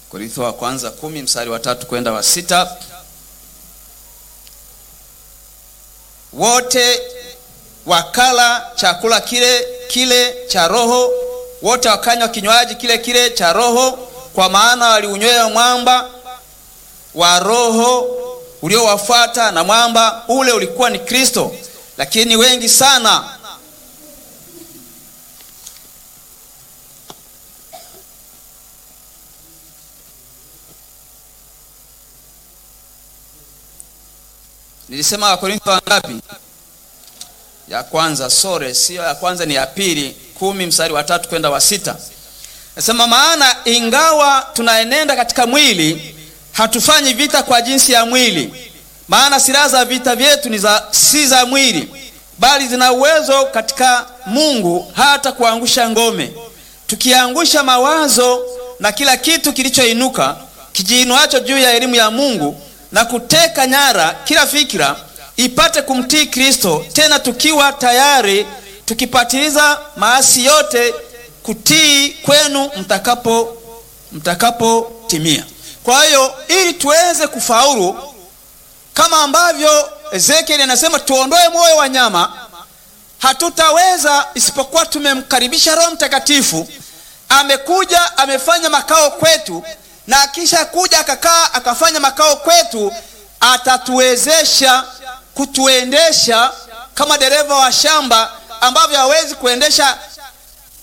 Korintho wa kwanza kumi mstari wa tatu kwenda wa sita. Wote wakala chakula kile kile cha roho, wote wakanywa kinywaji kile kile cha roho, kwa maana waliunywea mwamba wa roho uliowafuata, na mwamba ule ulikuwa ni Kristo. Lakini wengi sana Nilisema Wakorintho wangapi? Ya kwanza, sore, sio ya kwanza, ni ya pili, kumi mstari wa tatu kwenda wa sita. Nasema maana ingawa tunaenenda katika mwili, hatufanyi vita kwa jinsi ya mwili, maana silaha za vita vyetu ni za si za mwili, bali zina uwezo katika Mungu hata kuangusha ngome, tukiangusha mawazo na kila kitu kilichoinuka kijiinuacho juu ya elimu ya Mungu na kuteka nyara kila fikira ipate kumtii Kristo, tena tukiwa tayari tukipatiliza maasi yote kutii kwenu mtakapo mtakapotimia. Kwa hiyo ili tuweze kufaulu, kama ambavyo Ezekieli anasema tuondoe moyo wa nyama, hatutaweza isipokuwa tumemkaribisha Roho Mtakatifu. Amekuja amefanya makao kwetu na akisha kuja akakaa akafanya makao kwetu, atatuwezesha kutuendesha kama dereva wa shamba ambavyo hawezi kuendesha